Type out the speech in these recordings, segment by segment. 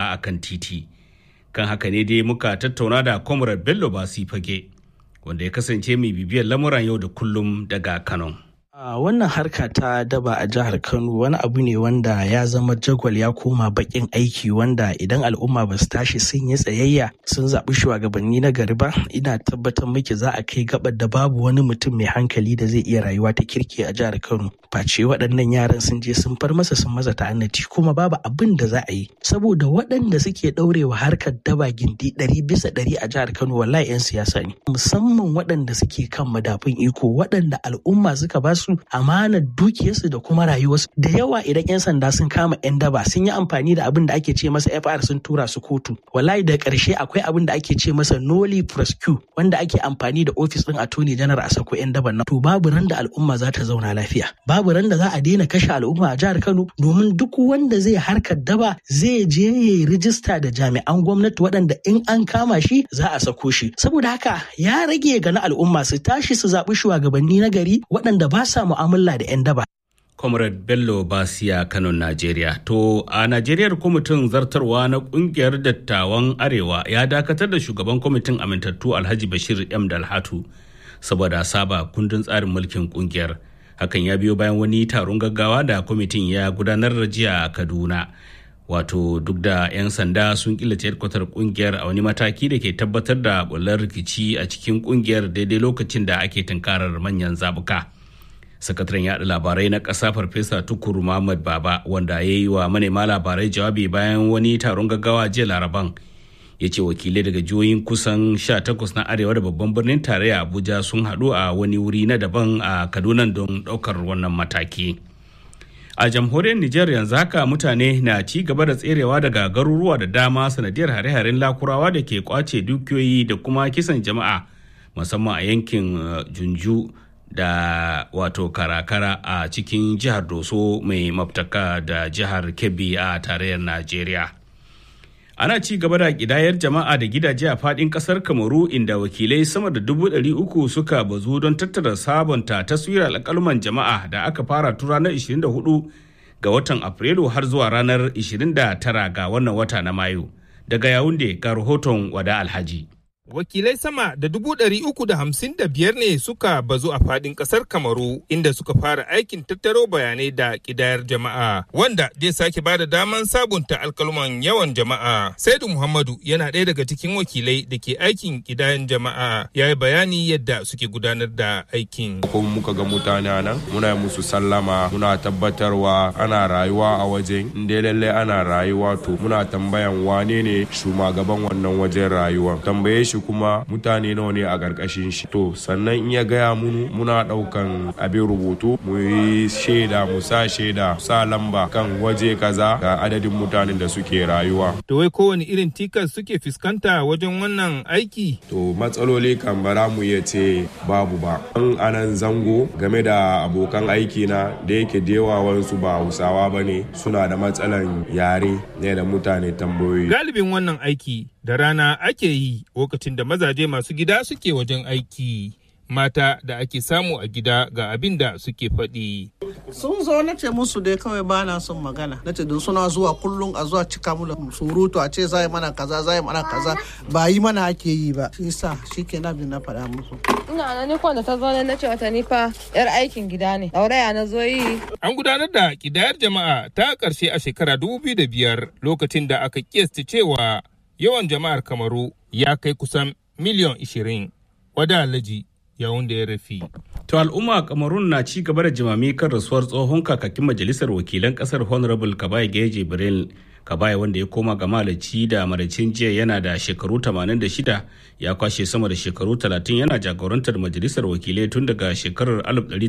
a kan titi kan haka ne dai muka tattauna da comrade bello basi fage wanda ya kasance mai bibiyar lamuran yau da kullum daga kano Uh, wannan harka ta daba a jihar Kano wani abu ne wanda ya zama jagwal ya koma bakin aiki wanda idan al'umma ba su tashi sun yi tsayayya sun zaɓi shugabanni na gari ba ina tabbatar miki za a kai gabar da babu wani mutum mai hankali da zai iya rayuwa ta kirki a jihar Kano. Face waɗannan yaran sun je sun far masa sun masa ta'annati kuma babu abin da za a yi saboda waɗanda suke ɗaurewa harkar daba gindi ɗari bisa ɗari a jihar Kano wallahi 'yan siyasa ne musamman waɗanda suke kan madafun iko waɗanda al'umma suka ba su amanar dukiyarsu da kuma rayuwarsu da yawa idan 'yan sanda sun kama 'yan daba sun yi amfani da abin da ake ce masa fr sun tura su kotu wallahi da ƙarshe akwai abin da ake ce masa noli prosecute wanda ake amfani da ofis ɗin attorney general a sako 'yan daban nan to babu ran da al'umma za ta zauna lafiya babu ran da za a daina kashe al'umma a jihar kano domin duk wanda zai harkar daba zai je ya rijista da jami'an gwamnati waɗanda in an kama shi za a sako shi saboda haka ya rage ga na al'umma su tashi su zaɓi shugabanni na gari waɗanda ba sa sa mu'amala da 'yan daba. comrade bello basiya kano najeriya to a najeriya kwamitin zartarwa na kungiyar dattawan arewa ya dakatar da shugaban kwamitin amintattu alhaji bashir m dalhatu saboda saba kundin tsarin mulkin kungiyar hakan ya biyo bayan wani taron gaggawa da kwamitin ya gudanar da jiya a kaduna wato duk da 'yan sanda sun killace hedkwatar kungiyar a wani mataki da ke tabbatar da bular rikici a cikin kungiyar daidai lokacin da ake tunkarar manyan zabuka. sakataren yaɗa labarai na ƙasa farfesa tukuru muhammad baba wanda ya yi wa manema labarai jawabi bayan wani taron gaggawa jiya laraban ya ce wakilai daga jihohin kusan 18 na arewa da babban birnin tarayya abuja sun haɗu a wani wuri na daban a kaduna don ɗaukar wannan mataki a jamhuriyar nijar yanzu haka mutane na ci gaba da tserewa daga garuruwa da dama sanadiyar hare-haren lakurawa da ke kwace dukiyoyi da kuma kisan jama'a musamman a yankin junju da wato karakara a cikin jihar doso mai maftaka da jihar kebbi a tarayyar najeriya ana ci gaba da kidayar jama'a da gidaje a fadin kasar kamaru inda wakilai sama da dubu ɗari uku suka bazu don tattara sabonta taswirar alƙaluman jama'a da aka fara tun ranar 24 ga watan afrilu har zuwa ranar 29 ga wannan wata na mayu daga yawunde ga rahoton wada alhaji wakilai sama da dubu ɗari uku da hamsin da biyar ne suka bazu a fadin ƙasar kamaru inda suka fara aikin tattaro bayanai da ƙidayar jama'a wanda zai sake bada daman sabunta alkalman yawan jama'a saidu muhammadu yana ɗaya daga cikin wakilai da ke aikin ƙidayan jama'a ya yi bayani yadda suke gudanar da aikin ko muka ga mutane nan muna musu sallama muna tabbatarwa ana rayuwa a wajen inda lalle ana rayuwa to muna tambayan wane ne shugaban wannan wajen rayuwa tambaye shi kuma mutane nawa ne a ƙarƙashin shi to sannan in ya gaya munu muna ɗaukan abin rubutu mu yi shaida mu sa shaida sa lamba kan waje kaza ga adadin mutanen da suke rayuwa to wai kowane irin tikas suke fuskanta wajen wannan aiki to matsaloli kan bara mu iya ce babu ba an anan zango game da abokan aiki na da yake da yawa wasu ba hausawa ba ne suna da matsalan yare ne da mutane tambayoyi galibin wannan aiki da rana ake yi lokacin da mazaje masu gida suke wajen aiki mata da ake samu a gida ga abin da suke faɗi. sun zo na ce musu dai kawai ba na son magana na ce don suna zuwa kullum a zuwa cika mu da surutu a ce zai mana kaza zai mana kaza ba yi mana ake yi ba shi sa shi ke na na faɗa musu. ina na ni da ta zo na ce wata ni fa yar aikin gida ne dauraya na zo yi. an gudanar da kidayar jama'a ta ƙarshe a shekara dubu biyu da biyar lokacin da aka kiyasta cewa yawan jama'ar kamaru ya kai kusan miliyan ishirin wada alhaji yawun da ya rafi. To al'umma kamarun na ci gaba da jimami kan rasuwar tsohon kakakin majalisar wakilan kasar honorable kabai geje birel kabai wanda ya koma ga malaci da maracin jiya yana da shekaru 86 ya kwashe sama da shekaru 30 yana jagorantar majalisar wakilai tun daga shekarar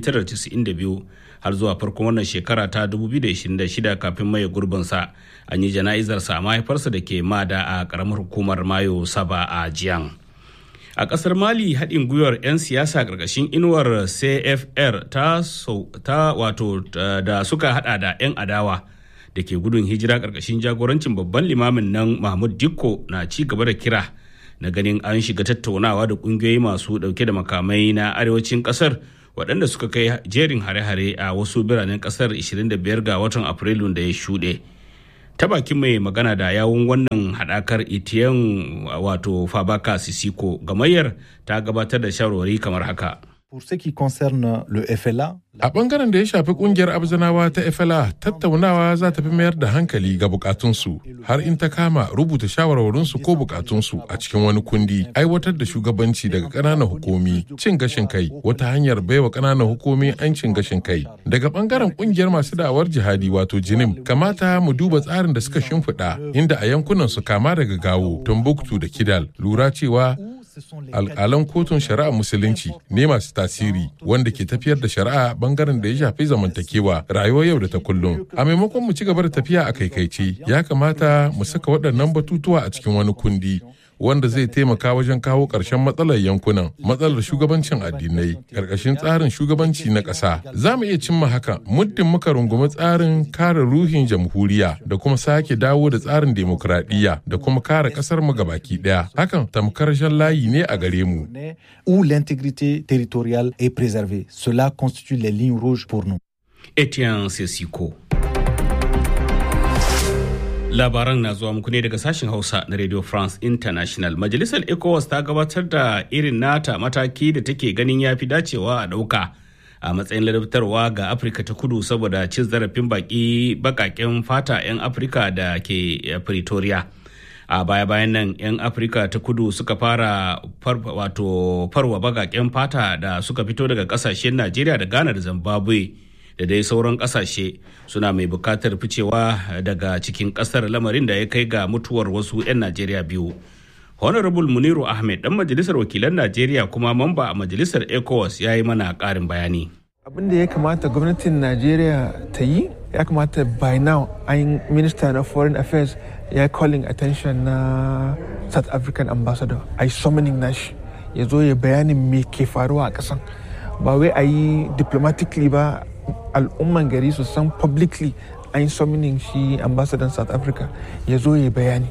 1992 har zuwa farkon wannan shekara ta 2026 kafin maye gurbinsa an yi jana'izarsa a mahaifarsa da ke mada a karamar hukumar mayo saba a jiyan. a kasar mali haɗin gwiwar 'yan siyasa ƙarƙashin inuwar cfr ta, ta wato da suka hada da 'yan adawa da ke gudun hijira ƙarƙashin jagorancin babban limamin nan mahmud dikko na ci gaba da kira na ganin an shiga tattaunawa da ƙungiyoyi masu ɗauke da makamai na arewacin ƙasar waɗanda suka kai jerin hare-hare a wasu biranen ƙasar 25 ga watan afrilun da ya shuɗe ta bakin mai magana da yawun wannan haɗakar etiyan wato fabaka sisiko gamayyar ta gabatar da shawarwari kamar haka Pour ce qui concerne le FLA, A bangaren da ya shafi kungiyar Abzanawa ta FLA tattaunawa za ta fi mayar da hankali ga bukatunsu har in ta kama rubuta shawarwarinsu ko bukatunsu a cikin wani kundi aiwatar da shugabanci daga ƙananan hukumi cin gashin kai wata hanyar baiwa ƙananan hukumi an cin gashin kai daga bangaren kungiyar masu da'awar jihadi wato jinim kamata mu duba tsarin da suka shimfiɗa inda a yankunan su kama daga gawo Tombuktu da Kidal lura cewa alƙalan kotun shari'a musulunci ne masu tasiri wanda ke tafiyar da shari'a bangaren da ya shafi zamantakewa rayuwar yau da ta kullum a maimakon mu ci gaba da tafiya a kaikaice ya kamata mu saka waɗannan batutuwa a cikin wani kundi wanda zai taimaka wajen kawo ƙarshen matsalar yankunan matsalar shugabancin addinai ƙarƙashin tsarin shugabanci na ƙasa za mu iya cimma haka muddin muka rungumi tsarin kare ruhin jamhuriya da kuma sake dawo da tsarin demokradiyya da kuma kare ƙasar mu gabaki ɗaya hakan tamkar shan layi ne a gare mu où l'intégrité territoriale est préservée. Cela constitue les lignes rouges pour nous. etienne sesiko labaran na zuwa muku ne daga sashen hausa na radio france international majalisar ecowas ta gabatar da irin nata mataki da take ganin ya fi dacewa a ɗauka a matsayin ladabtarwa ga afirka ta kudu saboda cin zarafin baki bakaken fata 'yan afirka da ke pretoria a baya-bayan nan 'yan afirka ta kudu suka fara wato farwa bakaken fata da suka fito daga kasashen najeriya da ghana da zimbabwe da dai sauran kasashe suna mai bukatar ficewa daga cikin kasar lamarin da ya kai ga mutuwar wasu 'yan najeriya biyu honorable muniru ahmed dan majalisar wakilan najeriya kuma mamba a majalisar ecowas ya yi mana karin bayani abin da ya kamata gwamnatin najeriya ta yi ya kamata by now an minister na foreign affairs ya calling attention na south african ambassador a yi summoning nashi ya zo ya bayanin me ke faruwa a kasan ba wai a yi diplomatically ba al'umman gari su san publicly an yi summoning shi ambassador south africa ya zo ya bayani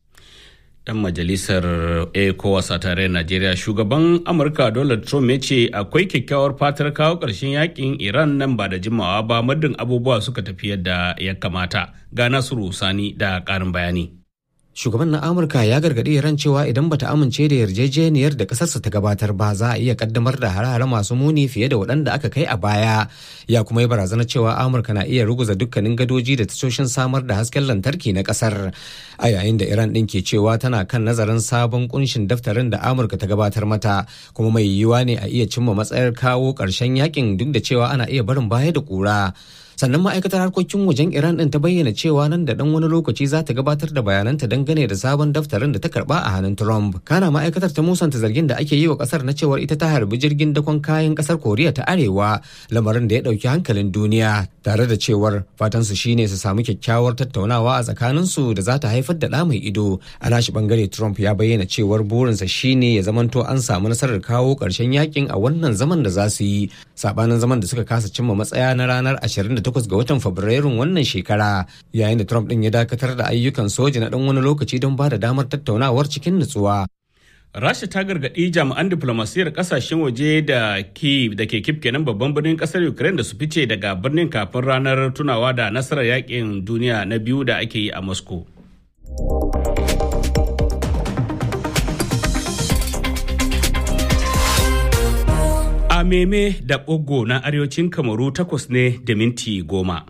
dan majalisar ecowas a tarayyar najeriya shugaban amurka donald trump ya ce akwai kyakkyawar fatar kawo ƙarshen yakin iran nan ba da jimawa ba muddin abubuwa suka tafi yadda ya kamata ga nasiru sani da ƙarin bayani shugaban na amurka ya gargaɗi iran cewa idan bata amince da yarjejeniyar da ƙasarsa ta gabatar ba za a iya kaddamar da hare-hare masu muni fiye da waɗanda aka kai a baya ya kuma yi barazana cewa amurka na iya ruguza dukkanin gadoji da tashoshin samar da hasken lantarki na ƙasar a yayin da iran ɗin ke cewa tana kan nazarin sabon kunshin daftarin da amurka ta gabatar mata kuma mai yiwuwa ne a iya cimma matsayar kawo ƙarshen yakin duk da cewa ana iya barin baya da ƙura sannan ma'aikatar harkokin wajen iran din ta bayyana cewa nan da dan wani lokaci za ta gabatar da bayananta dangane da sabon daftarin da ta karba a hannun trump kana ma'aikatar ta musanta zargin da ake yi wa kasar na cewar ita ta harbi jirgin dakon kayan kasar koriya ta arewa lamarin da ya dauki hankalin duniya tare da cewar fatan su shine su samu kyakkyawar tattaunawa a tsakanin su da za ta haifar da ɗa mai ido a nashi bangare trump ya bayyana cewar burinsa shine ya zamanto an samu nasarar kawo ƙarshen yakin a wannan zaman da za su yi sabanin zaman da suka kasa cimma matsaya na ranar 28 ga watan Fabrairun wannan shekara yayin da Trump din ya dakatar da ayyukan soja na dan wani lokaci don ba da damar tattaunawar cikin nutsuwa. Rasha ta gargaɗi jami'an diflomasiyyar ƙasashen waje da Kyiv da ke Kyiv kenan babban birnin ƙasar Ukraine da su fice daga birnin kafin ranar tunawa da nasarar yakin duniya na biyu da ake yi a Moscow. a meme da ɓogo na arewacin kamaru takwas ne da minti goma.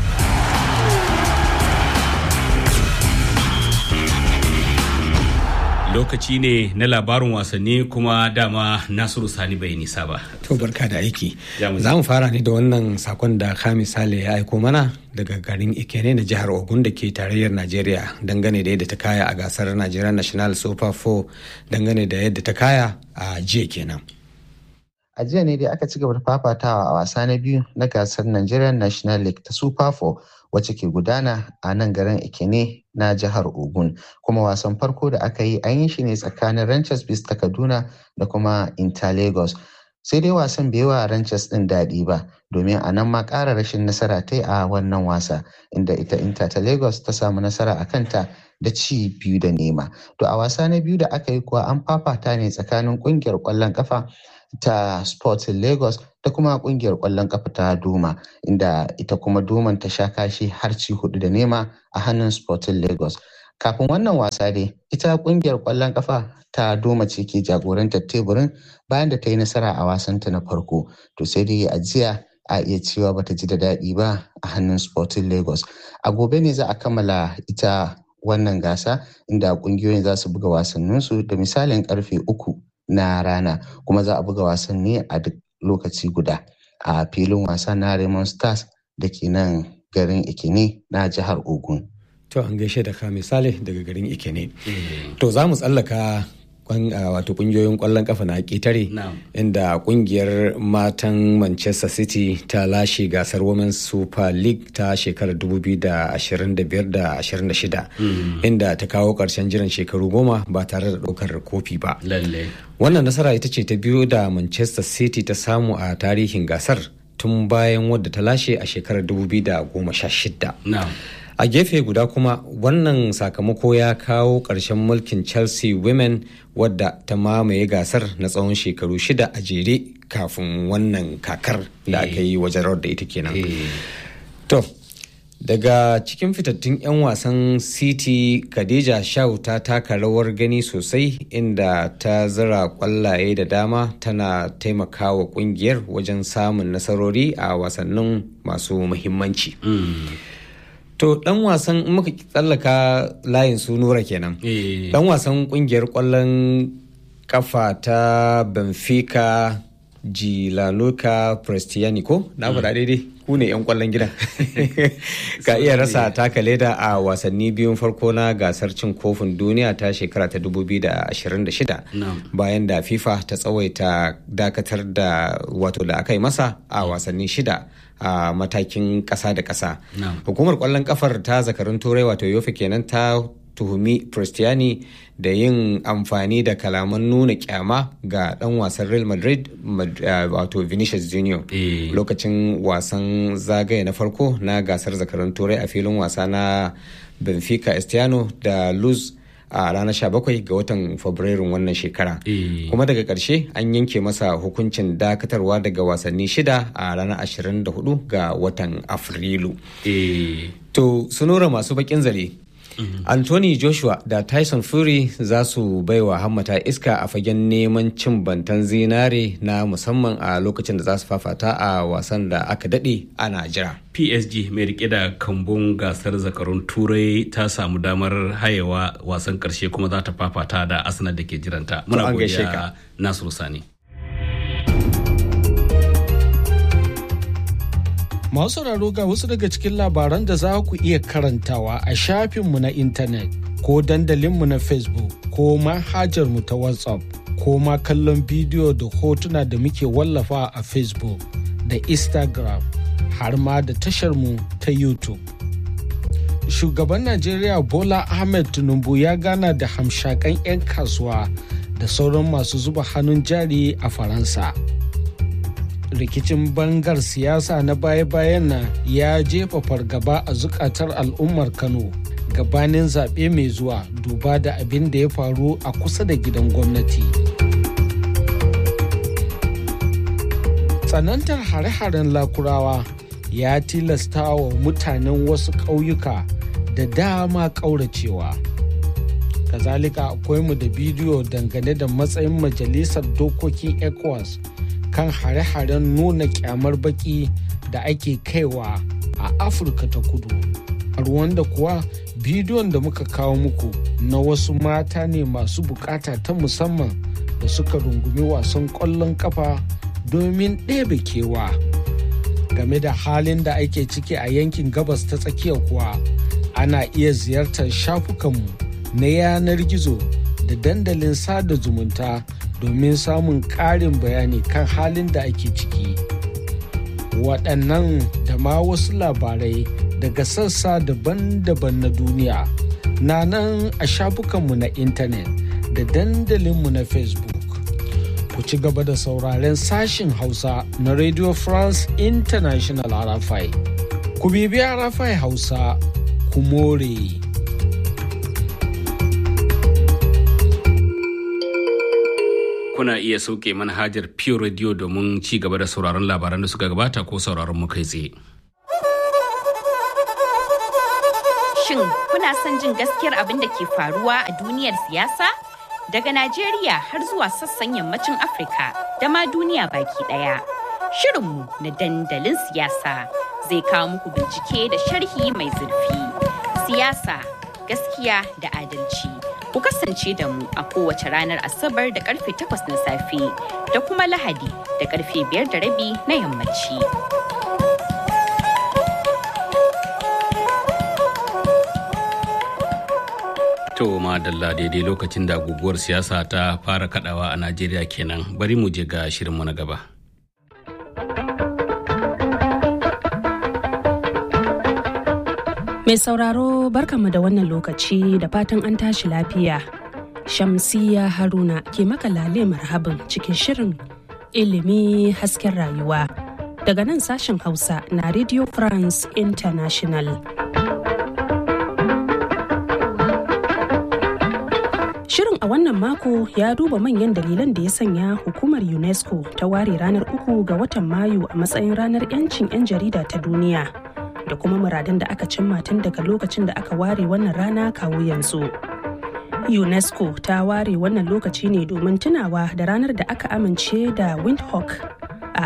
lokaci ne na labarin wasanni kuma dama nasiru sani bai nisa ba to barka da aiki za mu fara ne da wannan sakon da kami sale ya aiko mana daga garin ikene na jihar ogun da ke tarayyar najeriya dangane da yadda ta kaya a gasar nigerian national super 4 dangane da yadda ta kaya a jiya kenan a jiya ne dai aka ci gaba da fafatawa a wasa na biyu na gasar Nigerian National League ta Super 4 wacce ke gudana a nan garin Ikene na jihar Ogun. Kuma wasan farko da aka yi an yi shi ne tsakanin Ranchers Beast ta Kaduna da kuma Inter Lagos. Sai dai wasan bai wa Ranchers ɗin daɗi ba domin a nan ma ƙara rashin nasara ta a wannan wasa inda ita Inter ta Lagos ta samu nasara a kanta da ci biyu da nema. To a wasa na biyu da aka yi kuwa an fafata ne tsakanin ƙungiyar ƙwallon ƙafa ta Sporting Lagos da kuma kungiyar kwallon kafa ta Doma inda ita kuma Doman ta sha kashi har ci hudu da nema a hannun Sporting Lagos. Kafin wannan wasa dai ita kungiyar kwallon kafa ta Doma ce ke jagorantar teburin bayan da ta yi nasara a wasanta na farko. To sai dai a jiya a iya cewa bata ji da daɗi ba a hannun Sporting Lagos. A gobe ne za a kammala ita wannan gasa inda kungiyoyin za su buga wasanninsu da misalin karfe uku na rana kuma za a buga wasanni a duk lokaci guda a filin wasa na Raymond Stars da ke nan garin Ikene na jihar Ogun. To an gaishe da ka misali daga garin Ikene. To za mu tsallaka wato kungiyoyin kwallon kafa na ƙetare inda kungiyar matan manchester city ta lashe gasar women's super league ta shekarar 2025-26 inda ta kawo ƙarshen jiran shekaru goma ba tare da ɗaukar kofi ba wannan nasara ita ce ta biyu da manchester city ta samu a tarihin gasar tun bayan wadda ta lashe a shekarar 2016 a gefe guda kuma wannan sakamako ya kawo ƙarshen mulkin chelsea women wadda ta mamaye gasar na tsawon shekaru shida a jere kafin wannan kakar da aka yi wajen rawar da ita kenan to daga cikin fitattun 'yan wasan city khadija shau ta taka rawar gani sosai inda ta zira kwallaye da dama tana taimakawa kungiyar wajen samun nasarori a wasannin masu muhimmanci. To dan wasan in muka tsallaka layin su nura kenan. Dan wasan kungiyar kwallon kafa ta Benfica Gilaluka Prestiani ko? Na faɗa daidai ku ne 'yan kwallon gida. Ka iya rasa taka leda a wasanni biyun farko na gasar cin kofin duniya ta shekara ta 2026 bayan da FIFA ta tsawaita dakatar da wato da aka yi masa a wasanni shida. a matakin ƙasa da ƙasa. Hukumar ƙwallon ƙafar ta zakarun turai wato yofe kenan ta tuhumi Cristiani da yin amfani da kalaman nuna kyama ga ɗan wasan Real Madrid wato Vinicius Junior lokacin wasan zagaye na farko na gasar zakarun turai a filin wasa na Benfica Estiano da Luz a ranar 17 ga watan fabrairun wannan shekara kuma daga ƙarshe an yanke masa hukuncin dakatarwa daga wasanni shida a ranar 24 ga watan afrilu to sunura masu bakin zare Anthony Joshua da Tyson Fury za su baiwa hammata iska a fagen neman cin bantan zinare na musamman a lokacin da za su fafata a wasan da aka daɗe ana jira. PSG mai rike da kambun gasar zakarun turai ta samu damar hayewa wasan karshe kuma za ta fafata da Arsenal da ke jiranta. Muna godiya Nasiru Sani. Masu sauraro ga wasu daga cikin labaran da za ku iya karantawa a shafinmu na intanet ko dandalinmu na Facebook ko manhajarmu ta WhatsApp ko ma kallon bidiyo da hotuna da muke wallafa a Facebook da Instagram har ma da tasharmu ta YouTube. Shugaban Najeriya Bola Ahmed Tinubu ya gana da hamshakan 'yan kasuwa da sauran masu zuba hannun jari a Faransa. rikicin bangar siyasa na baya-bayan nan ya jefa fargaba a zukatar al'ummar kano gabanin zaɓe mai zuwa duba da abin da ya faru a kusa da gidan gwamnati tsanantar hare-haren lakurawa ya tilasta wa mutanen wasu ƙauyuka da dama ƙauracewa kazalika akwai mu da bidiyo dangane da matsayin majalisar dokokin ecowas kan hare-haren nuna kyamar baki da ake kaiwa a afirka ta kudu a da kuwa bidiyon da muka kawo muku na wasu mata ne masu bukata ta musamman da suka rungumi wasan ƙwallon kafa domin ɗebe kewa game da halin da ake ciki a yankin gabas ta tsakiya kuwa ana iya ziyartar shafukanmu na yanar gizo da dandalin sada zumunta domin samun ƙarin bayani kan halin da ake ciki. Waɗannan da ma wasu labarai daga sassa daban-daban na duniya na nan a shafukanmu na intanet da dandalinmu na Facebook. Ku ci gaba da sauraren sashin Hausa na Radio France International RFI. Ku bibi RFI Hausa, ku more. kuna iya sauke manhajar Pure Radio domin ci gaba da sauraron labaran da suka gabata ko sauraron mu kai tsaye. Shin kuna son jin gaskiyar abin da ke faruwa a duniyar siyasa? Daga Najeriya har zuwa sassan yammacin Afirka da ma duniya baki ɗaya. Shirinmu na dandalin siyasa zai kawo muku bincike da sharhi mai zurfi. Siyasa, gaskiya da adalci. Ku kasance da mu a kowace ranar Asabar da karfe 8 na safe da kuma Lahadi da karfe 5 da rabi na yammaci. To madalla daidai lokacin da guguwar siyasa ta fara kadawa a Najeriya kenan bari mu je ga shirinmu na gaba. Mai sauraro barkanmu da wannan lokaci da fatan an tashi lafiya. Shamsiya Haruna ke maka lale marhabin cikin shirin ilimi hasken rayuwa. Daga nan sashen Hausa na Radio France International. Shirin a wannan mako ya duba manyan dalilan da ya sanya hukumar UNESCO ta ware ranar uku ga watan Mayu a matsayin ranar 'yancin 'yan jarida ta duniya. da kuma muradun da aka cimma tun daga lokacin da aka ware wannan rana kawo yanzu. UNESCO ta ware wannan lokaci ne domin tunawa da ranar da aka amince da Windhoek a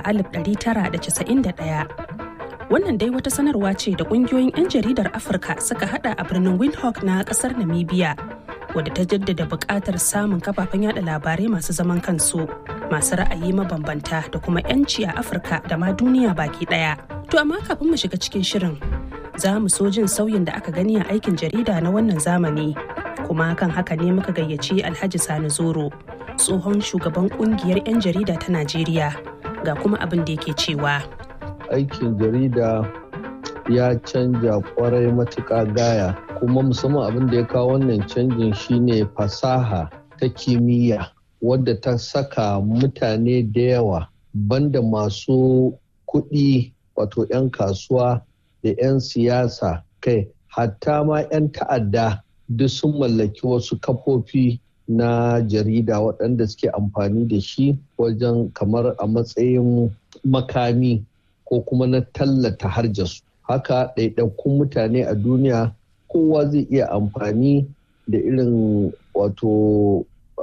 1991. Wannan dai wata sanarwa ce da ƙungiyoyin 'yan jaridar Afirka suka hada a birnin Windhoek na ƙasar Namibia, wadda ta jaddada buƙatar samun kafafen yada labarai masu zaman kansu, masu ra'ayi mabambanta da kuma 'yanci a Afirka da ma duniya baki ɗaya. To amma kafin mu shiga cikin shirin za mu so jin sauyin da aka gani a aikin jarida na wannan zamani kuma kan haka ne muka gayyaci Alhaji Sani Zoro tsohon shugaban kungiyar 'yan jarida ta Najeriya ga kuma abin da yake cewa. Aikin jarida ya canja kwarai matuƙa gaya kuma musamman abin da ya kawo wannan canjin shine fasaha ta kimiyya wadda ta saka mutane da yawa banda masu kuɗi wato 'yan kasuwa da 'yan siyasa kai hatta ma 'yan ta'adda duk sun mallaki wasu kafofi na jarida waɗanda suke amfani da shi wajen kamar a matsayin makami ko kuma na tallata harjarsu haka ɗaiɗaikun mutane a duniya kowa zai iya amfani da irin wato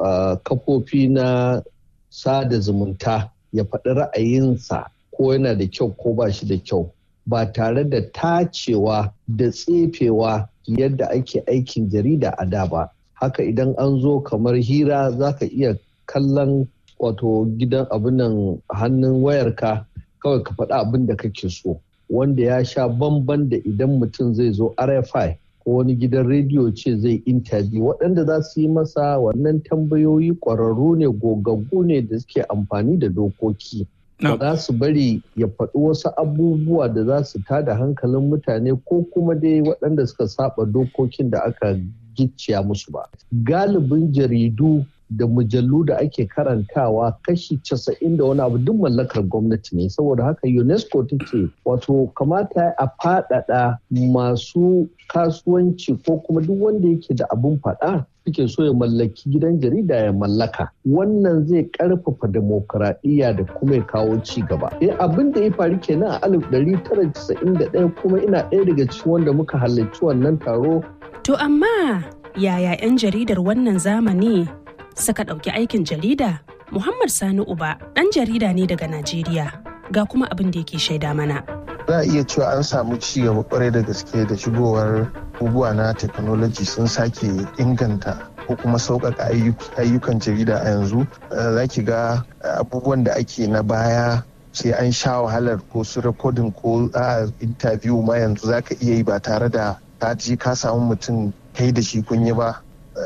kafofi na sada zumunta ya faɗi ra'ayinsa ko yana da kyau ko ba shi da kyau ba tare da tacewa da tsefewa yadda ake aikin jarida a da ba haka idan an zo kamar hira za ka iya kallon wato gidan abinan hannun wayarka kawai ka faɗi abin da kake so wanda ya sha bamban da idan mutum zai zo rfi ko wani gidan rediyo ce zai intabi waɗanda za su yi masa wannan tambayoyi ƙwararru ne gogaggu ne da suke amfani da dokoki ba za su bari ya faɗi wasu abubuwa da za su tada hankalin mutane ko kuma dai waɗanda suka saba dokokin da aka gicciya musu ba. Galibin jaridu da mujallu da ake karantawa kashi casa'in da wani abu duk mallakar gwamnati ne saboda haka unesco ta ce wato kamata a faɗaɗa masu kasuwanci ko kuma duk wanda yake da abin faɗa suke so ya mallaki gidan jarida ya mallaka wannan zai karfafa demokuraɗiyya da kuma ya kawo ci gaba eh abin da ya faru kenan a alif ɗari tara casa'in da ɗaya kuma ina ɗaya daga cikin wanda muka halarci wannan taro to amma yaya 'yan jaridar wannan zamani suka ɗauki aikin jarida muhammad sani uba ɗan jarida ne daga najeriya ga kuma abin da yake shaida mana za a iya cewa an samu ci gaba kwarai da gaske da shigowar abubuwa na technology sun sake inganta ko kuma sauƙaƙa ayyukan jarida a yanzu za ki ga abubuwan da ake na baya sai an sha wahalar ko su rikodin ko a interview ma yanzu za ka iya yi ba tare da ka ji ka samu mutum kai da shi kun yi ba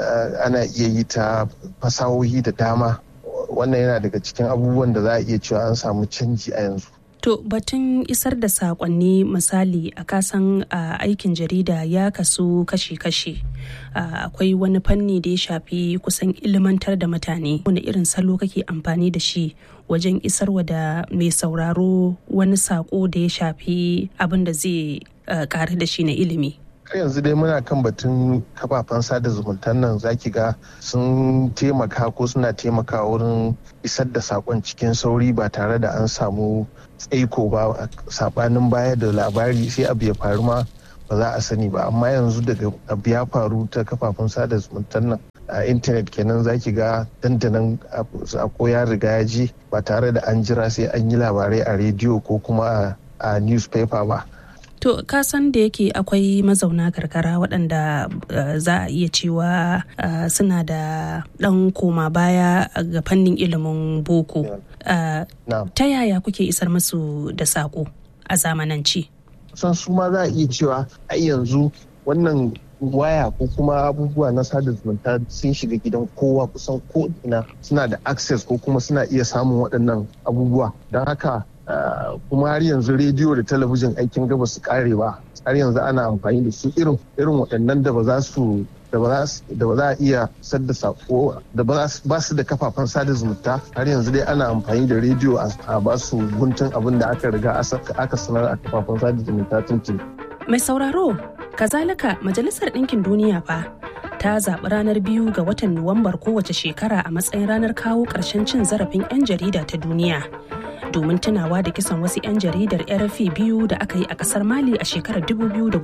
ana iya yi ta fasahohi da dama wannan yana daga cikin abubuwan da za a iya cewa an samu canji a yanzu To batun isar da sakonni misali a kasan aikin jarida ya kasu kashi-kashi. Akwai wani fanni da ya shafi kusan ilimantar da mutane. Wani irin salo kake amfani da shi wajen isarwa da mai sauraro wani sako da ya shafi abin da zai ƙari da shi na ilimi. har yanzu dai muna kan batun kafafen sada zumuntan nan zaki ga sun taimaka ko suna taimaka wurin isar da sakon cikin sauri ba tare da an samu tsaiko ba sabanin baya da labari sai abu ya faru ma ba za a sani ba amma yanzu daga abu ya faru ta kafafen sada zumuntan nan a intanet kenan zaki ga dandanan sako ya riga ya ji ba tare da an jira sai an yi labarai a rediyo ko kuma a newspaper ba To ka san da yake akwai mazauna karkara waɗanda uh, za a iya cewa uh, suna da ɗan koma baya ga fannin ilimin boko. Uh, ta yaya kuke isar musu da saƙo a zamanance? San su ma za a iya cewa a yanzu wannan waya ko kuma abubuwa na sada zumunta sun shiga gidan kowa kusan ko ina suna da access ko kuma suna iya samun waɗannan abubuwa don haka Uh, kuma har yanzu rediyo da talabijin aikin gaba su kare ba har yanzu ana amfani da su irin irin waɗannan da ba za su da ba za a iya sadda sako da ba su da kafafen sada zumunta har yanzu dai ana amfani da rediyo a ba su guntun abin da aka riga aka sanar a kafafen sada zumunta tuntun. mai sauraro kazalika majalisar ɗinkin duniya fa ta zaɓi ranar biyu ga watan nuwambar kowace shekara a matsayin ranar kawo ƙarshen cin zarafin 'yan jarida ta duniya domin tunawa da kisan wasu 'yan jaridar rfi biyu da aka yi a kasar mali a shekarar 2013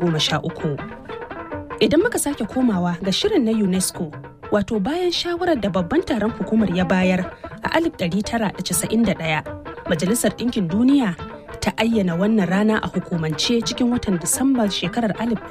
idan muka sake komawa ga shirin na unesco wato bayan shawarar da babban taron hukumar ya bayar a 1991 majalisar ɗinkin duniya ta ayyana wannan rana a hukumance cikin watan disambar shekarar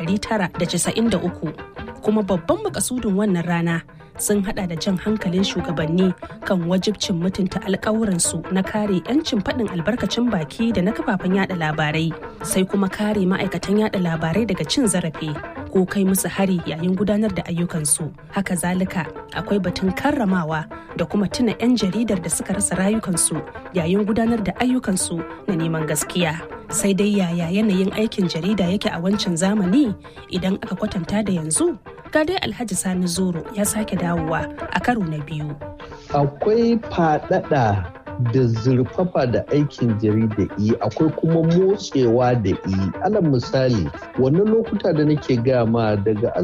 1993 kuma babban makasudin wannan rana sun hada da jan hankalin shugabanni kan wajibcin mutunta alkawuransu na kare 'yancin faɗin albarkacin baki da na kafafen yada labarai sai kuma kare ma'aikatan yada labarai daga cin zarafi ko kai musu hari yayin gudanar da ayyukansu haka zalika akwai batun karramawa da kuma tuna 'yan jaridar da suka rasa rayukansu yayin gudanar da ayyukansu na neman gaskiya sai dai yaya yanayin aikin jarida yake a wancan zamani idan aka kwatanta da yanzu ga dai alhaji sani zoro ya sake dawowa a karo na biyu akwai fadada da zurfafa da aikin jarida yi akwai kuma motsewa da yi alal misali wannan lokuta da nake gama daga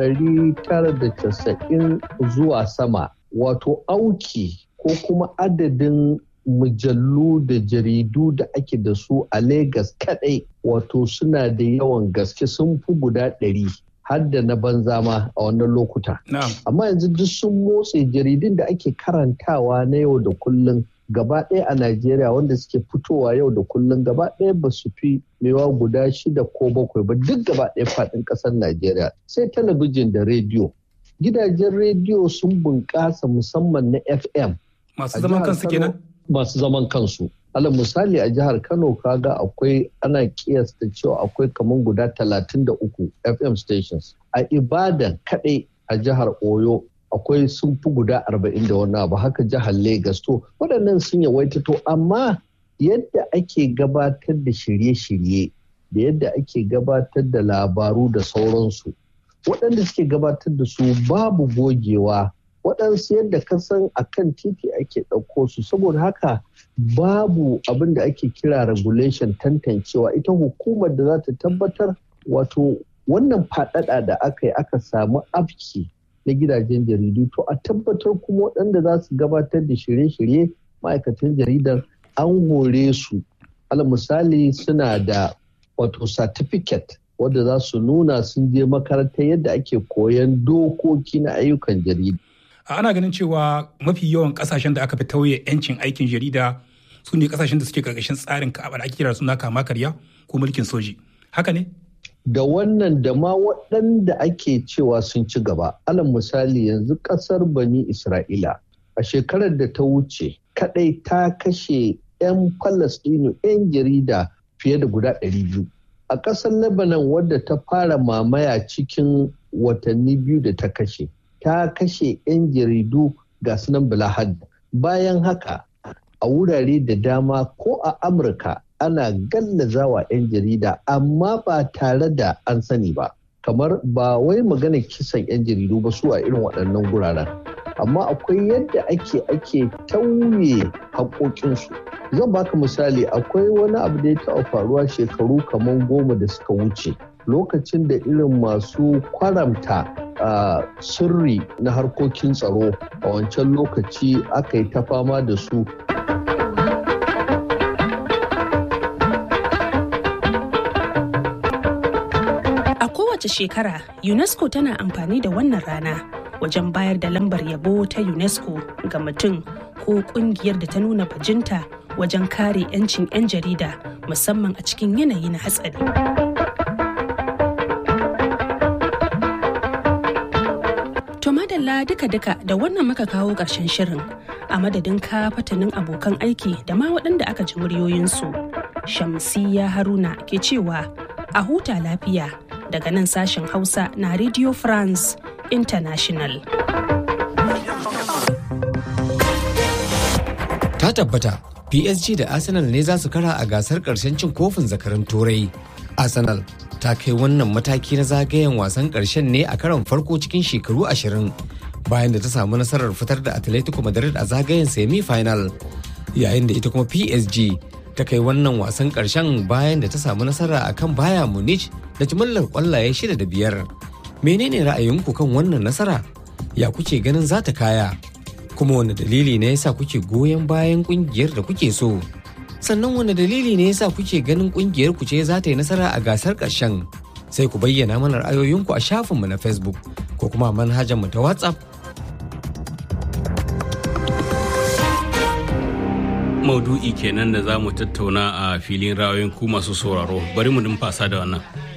1990 zuwa sama wato auki ko kuma adadin mujallu da jaridu da ake da su a Legas kadai wato suna da yawan gaske sun fi guda ɗari har da na banza ma a wannan lokuta. Amma yanzu duk sun motse jaridun da ake karantawa na yau da kullum gaba ɗaya a Najeriya wanda suke fitowa yau da kullum gaba ɗaya ba su fi mewa guda shida ko bakwai ba duk gaba ɗaya faɗin ƙasar Najeriya sai talabijin da rediyo. Gidajen rediyo sun bunƙasa musamman na FM. Masu zaman kansu kenan? Masu zaman kansu. alal misali a jihar kano kaga akwai ana kiyasta cewa akwai kamar guda 33 fm stations a ibadan kadai a jihar oyo akwai sun fi guda 40 da wani abu haka jihar Legas to waɗannan sun yawaita to amma yadda ake gabatar da shirye-shirye da yadda ake gabatar da labaru da sauransu waɗanda suke gabatar da su babu gogewa waɗansu yadda ka san a kan titi ake ɗauko su saboda haka babu abin da ake kira regulation tantancewa ita hukumar da za ta tabbatar wato wannan faɗaɗa da aka yi aka samu afki na gidajen jaridu to a tabbatar kuma waɗanda za su gabatar da shirye-shirye ma'aikatan jaridar an hore su al misali suna da wato certificate wadda za su nuna sun je makaranta yadda ake koyan dokoki na ayyukan jarida ana ganin cewa mafi yawan kasashen da aka fi tauye 'yancin aikin jarida su ne kasashen da suke karkashin tsarin ka'aba da ake kira suna kama karya ko mulkin soji haka ne da wannan da ma waɗanda ake cewa sun ci gaba alal misali yanzu ƙasar bani isra'ila a shekarar da ta wuce kadai ta kashe 'yan falastinu 'yan jarida fiye da guda 200 a ƙasar lebanon wadda ta fara mamaya cikin watanni biyu da ta kashe ta kashe 'yan jaridu ga sunan bilahad bayan haka a wurare da dama ko a amurka ana gallazawa 'yan jarida amma ba tare da an sani ba kamar ba wai magana kisan 'yan jaridu ba su a irin waɗannan guraren amma akwai yadda ake ake tauye haƙoƙinsu zan baka misali akwai wani abu da ya taɓa faruwa shekaru kamar goma da suka wuce lokacin da irin masu kwaramta uh, sirri na harkokin tsaro a wancan lokaci aka yi ta fama da su A kowace shekara, UNESCO tana amfani da wannan rana wajen bayar da lambar yabo ta UNESCO ga mutum ko kungiyar da ta nuna bajinta wajen kare 'yancin 'yan jarida musamman a cikin yanayi na hatsari. To madalla duka-duka da wannan muka kawo ƙarshen shirin a madadin ka fatanin abokan aiki da ma waɗanda aka ji muryoyinsu. Shamsiya Haruna ke cewa a huta lafiya daga nan sashen Hausa na Radio France International. Ta tabbata PSG da Arsenal ne za su kara a gasar ƙarshen cin kofin zakarin Turai. Arsenal ta kai wannan mataki na zagayen wasan ƙarshen ne a karon farko cikin shekaru ashirin bayan da ta samu nasarar fitar da Atletico Madrid a zagayen semi-final yayin da ita kuma PSG ta kai wannan wasan ƙarshen bayan da ta samu nasara a kan baya Munich da jimillar ƙwallaye shida da biyar. Menene ra'ayinku kan wannan nasara? Ya kuke ganin za ta kaya? Kuma wani dalili ne yasa kuke goyon bayan ƙungiyar da kuke so? Sannan wani dalili ne yasa kuke ganin ƙungiyar ku ce za ta yi nasara a gasar ƙarshen? Sai ku bayyana mana ra'ayoyinku a shafinmu na Facebook ko kuma manhajar mu ta WhatsApp maudu'i kenan da za mu tattauna a filin rayoyin ku masu sauraro bari mu numfasa da wannan